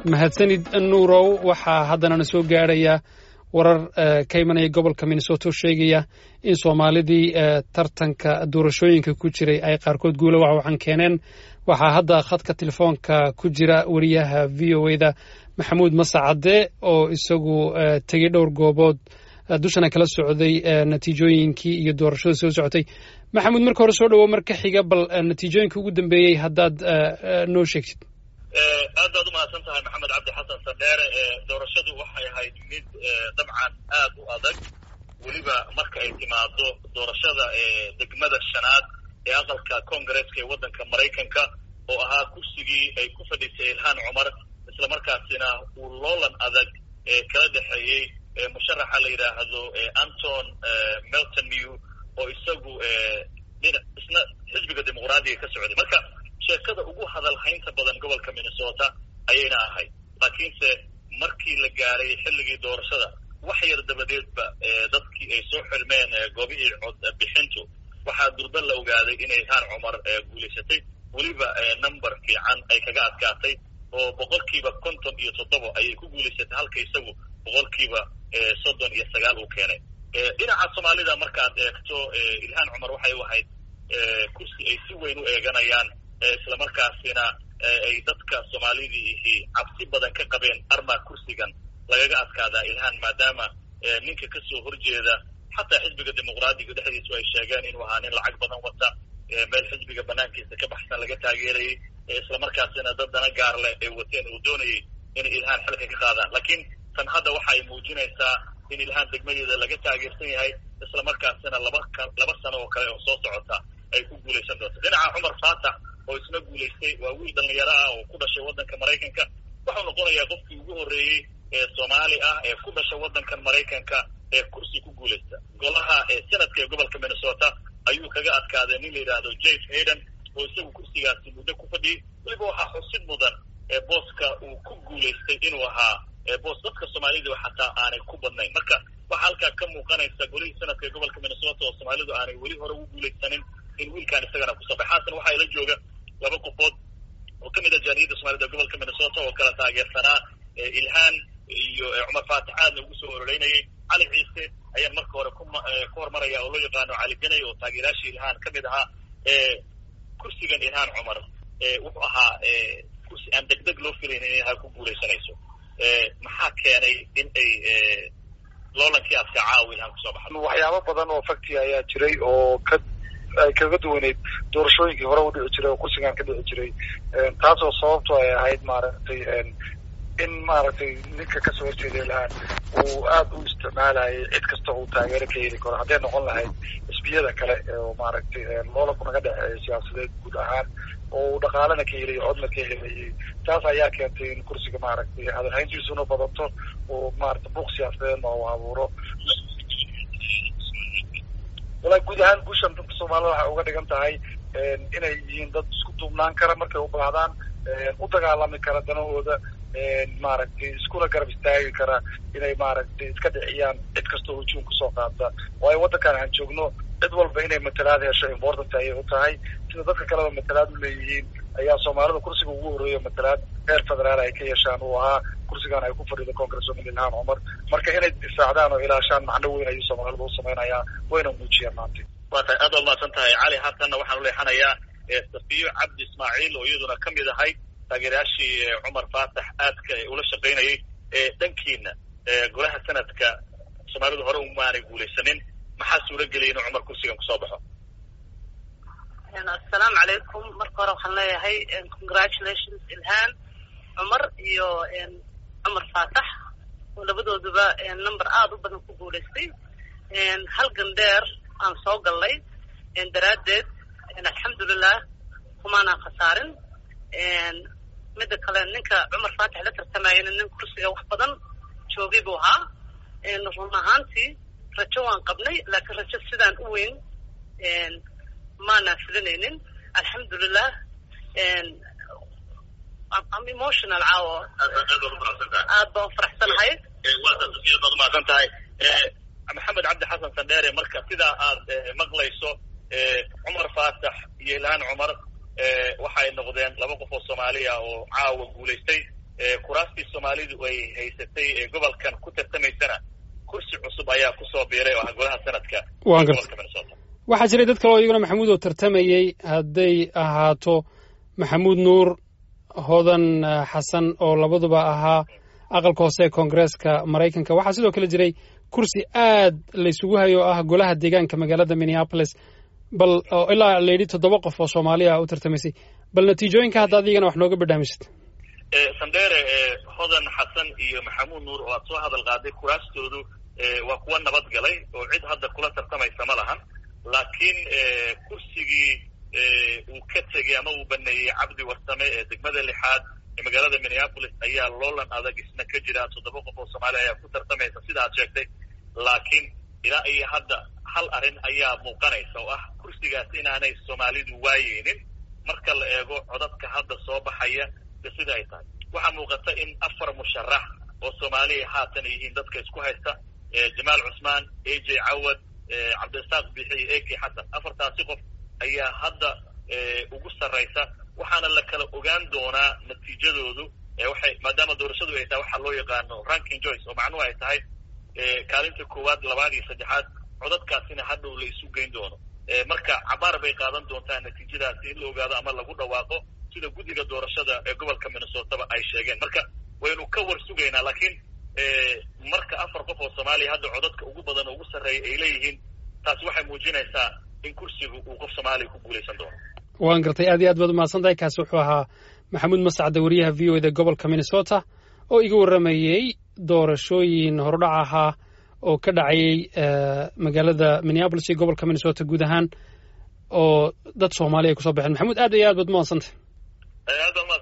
mahadsanid nuurow waxaa haddanana soo gaadhaya warar ka imanaya gobolka minnesota oo sheegaya in soomaalidii tartanka doorashooyinka ku jiray ay qaarkood guula waxwaxan keeneen waxaa hadda khadka telefoonka ku jira wariyaha v o eda maxamuud masacade oo isagu tegey dhowr goobood dushana kala socday natiijooyinkii iyo doorashada soo socotay maxamuud marka hore soo dhawo marka xiga bal natiijooyinka ugu dambeeyey haddaad noo sheegtid aad baad umahadsan tahay maxamed cabdi xasan sandheere doorashadu waxay ahayd mid dabcan aad u adag weliba marka ay timaado doorashada degmada shanaad ee aqalka congaresska ee waddanka maraykanka oo ahaa kursigii ay ku fadhiisay ilhaan cumar islamarkaasina uu loolan adag kala dhexeeyey musharaxa la yidhaahdo anton meltonew oo isagu isna xisbiga dimuqraadiga ka socday marka sheekada ugu hadal haynta badan gobolka minnesota ayayna ahayd laakiinse markii la gaaray xilligii doorashada wax yar dabadeedba dadkii ay soo xirmeen goobihii cod bixintu waxaa durba la ogaaday inay ilhaan cumar guulaysatay weliba number fiican ay kaga adkaatay oo boqolkiiba konton iyo toddoba ayay ku guulaysatay halka isagu boqolkiiba soddon iyo sagaal uu keenay dhinaca soomaalida markaad eegto ilhaan cumar waxay u ahayd kursi ay si weyn u eeganayaan islamarkaasina ay dadka soomaalidii ihi cabsi badan ka qabeen arma kursigan lagaga adkaadaa ilhaan maadaama ninka kasoo horjeeda xataa xisbiga dimuqraadiga dhexdiisu ay sheegeen inuu ahaa nin lacag badan wata meel xisbiga banaankiisa ka baxsan laga taageerayay islamarkaasina dad dana gaar leh ay wateen uu doonayay inay ilhaan xilka ka qaadaan laakiin tan hadda waxa ay muujinaysaa in ilhaan degmadeeda laga taageersan yahay islamarkaasina laba laba sano oo kale oo soo socota ay ku guulaysan doonto dhinaca cumar faatax oo isna guulaystay waa wiil dhalinyaro ah oo ku dhashay waddanka maraykanka waxau noqonayaa qofkii ugu horreeyey ee soomaali ah ee ku dhasha waddankan maraykanka ee kursi ku guulaysta golaha senadka ee gobolka minnesota ayuu kaga adkaaday nin la yidhaahdo james hayden oo isagu kursigaasi muddo ku fadhiyey weliba waxaa xusid mudan booska uu ku guulaystay inuu ahaa boos dadka soomaalida xataa aanay ku badnayn marka waxaa halkaa ka muuqanaysa golihii sanadka ee gobolka minnesota oo soomaalidu aanay weli hore ugu guulaysanin in wiilkaan isagana kusoo baxay haatan waxaa ila jooga laba qofood oo ka mid ah jaaniyadda soomaalida gobolka minnesota oo kala taageersanaa ilhaan iyo cumar faatax aadna ugu soo ororeynayay cali ciise ayaan marka hore ku hormaraya oo loo yaqaano cali ganay oo taageerayaashii ilhaan ka mid ahaa kursigan ilhaan cumar wuxuu ahaa kursi aan deg deg loo filayn inay ilhaan ku guulaysanayso maxaa keenay in ay loolankii adka caawa ilhaan kusoo baxda waxyaabo badan oo fakti ayaa jiray oo ka ay kaga duwaneyd doorashooyinkii hore u dhici jiray oo kursigan ka dhici jiray taasoo sababto ay ahayd maaragtay in maaragtay ninka kasoo horjeeda ilhaan uu aada u isticmaalayay cid kasta uu taageero ka heli karo hadday noqon lahayd xisbiyada kale oo maaragtay loolanku naga dhexeeya siyaasadeed guud ahaan oo uu dhaqaalana ka helayo codna ka helayay taas ayaa keentay in kursiga maaragtay hadalhayntiisuna badato oo maaragtay buuq siyaasadeedna uu abuuro walaa guud ahaan guushan dadka soomaalida waxay uga dhigan tahay inay yihiin dad isku duubnaan kara markay u baahdaan u dagaalami kara danahooda maaragtay iskula garab istaagi kara inay maaragtay iska dhiciyaan cid kastoo hujuum kusoo qaada waayo waddankan aan joogno cid walba inay matalaad hesho important ayay u tahay sida dadka kaleba matalaad u leeyihiin ayaa soomaalida kursiga ugu horreeya matalaad heer federaal ay ka yeeshaan uu ahaa kursigan ay ku fadhido congresswoman ilhaan cumar marka inay difaacdaan oo ilaashaan macno weyn ayuu soomaalida u samaynayaa wayna muujiyaan maanta waa tahay aad baad mahadsan tahay cali haatanna waxaan u leexanayaa safiyo cabdi ismaaciil oo iyaduna ka mid ahay taageerayaashii cumar faatax aadka ula shaqaynayay dhankiina golaha sanadka soomaalidu hore umaanay guulaysanin maxaa suura geliyay inuu cumar kursigan kusoo baxo assalaamu calaykum marka hore waxaan leeyahay congratulations ilhaan cumar iyo cumar faatax oo labadooduba number aada u badan ku guulaystay halgan dheer aan soo gallay daraaddeed alxamdulilah kumaanaan khasaarin midda kale ninka cumar faatax la tartamayana nin kursiga wax badan joogay buu ahaa run ahaantii rajo waan qabnay laakiin rajo sidaan u weyn maanaan filinaynin alxamdulilah am emotional caawo aad baan ufaraxsanahay baad umahadsan tahay maxamed cabdi xasan sandheere marka sidaa aad maqlayso cumar faatax iyo ilhaan cumar waxay noqdeen laba qof oo soomaaliya oo caawa guulaystay kuraastii soomaalidu ay haysatay ee gobolkan ku tartamaysana kursi cusub ayaa kusoo biiray oo ah golaha sanadka waan gobolka gartay minnesota waxaa jiray dad kale oo iyaguna maxamuud oo tartamayey hadday ahaato maxamuud nuur hodan eh, xasan oo labaduba ahaa aqalka hoose ee koongareeska maraykanka waxaa sidoo kale jiray kursi aad laysugu hayo oo ah golaha deegaanka magaalada minneapolis bal oo ilaa layidhi toddoba qof oo soomaaliya u tartamaysay bal natiijooyinka hadda adigana wax nooga badhaamisid Eh, sandere eh, hodan xasan iyo maxamuud nuur oo aad soo hadal qaaday kuraastoodu eh, waa kuwa nabad galay oo cid hadda kula tartamaysa ma lahan laakiin eh, kursigii eh, uu ka tegey ama uu baneeyey cabdi warsame ee degmada lixaad ee magaalada minneapolis ayaa loolan adag isna ka jira toddoba qof oo soomaaliya ayaa ku tartamaysa sida aad sheegtay laakiin ilaa iyo hadda hal arrin ayaa muuqanaysa oo ah kursigaas inaanay soomaalidu waayeynin marka la eego codadka hadda soo baxaya de sida ay tahay waxaa muuqata in afar musharax oo soomaaliya haatan ay yihiin dadka isku haysta eh, jamaal cusmaan a j cawad eh, cabdirasaaq bixi iyo ak xasan afartaasi qof ayaa hadda eh, ugu sarraysa waxaana la kala ogaan doonaa natiijadoodu eh, waxay maadaama doorashadu ay tahay waxaa loo yaqaano ranking joyce oo macnuhu ay tahay eh, kaalinta koowaad labaad iyo saddexaad codadkaasina hadhow la isu geyn doono Eh, marka cabaar bay qaadan doontaa natiijadaasi in la ogaado ama lagu dhawaaqo sida guddiga doorashada ee gobolka minnesotaba ay sheegeen marka waynu ka war sugaynaa laakiin eh, marka afar qof oo soomaaliya hadda codadka ugu badan oo ugu sarreeya ay leeyihiin taasi waxay muujinaysaa in kursigu uu qof soomaaliya ku guulaysan doono waan gartay aad iyo aad baad umahadsan tahay kaasi wuxuu ahaa maxamuud mascade wariyaha v o eda gobolka minnesota oo iga warramayey doorashooyin horudhac ahaa oo ka dhacayay eh, magaalada minneapolis iyo gobolka minnesota guud ahaan oo dad soomaaliya ay kusoo baxeen maxamuud aad iyo aad baad umahadsan tahay Eh, aad baa umahadsan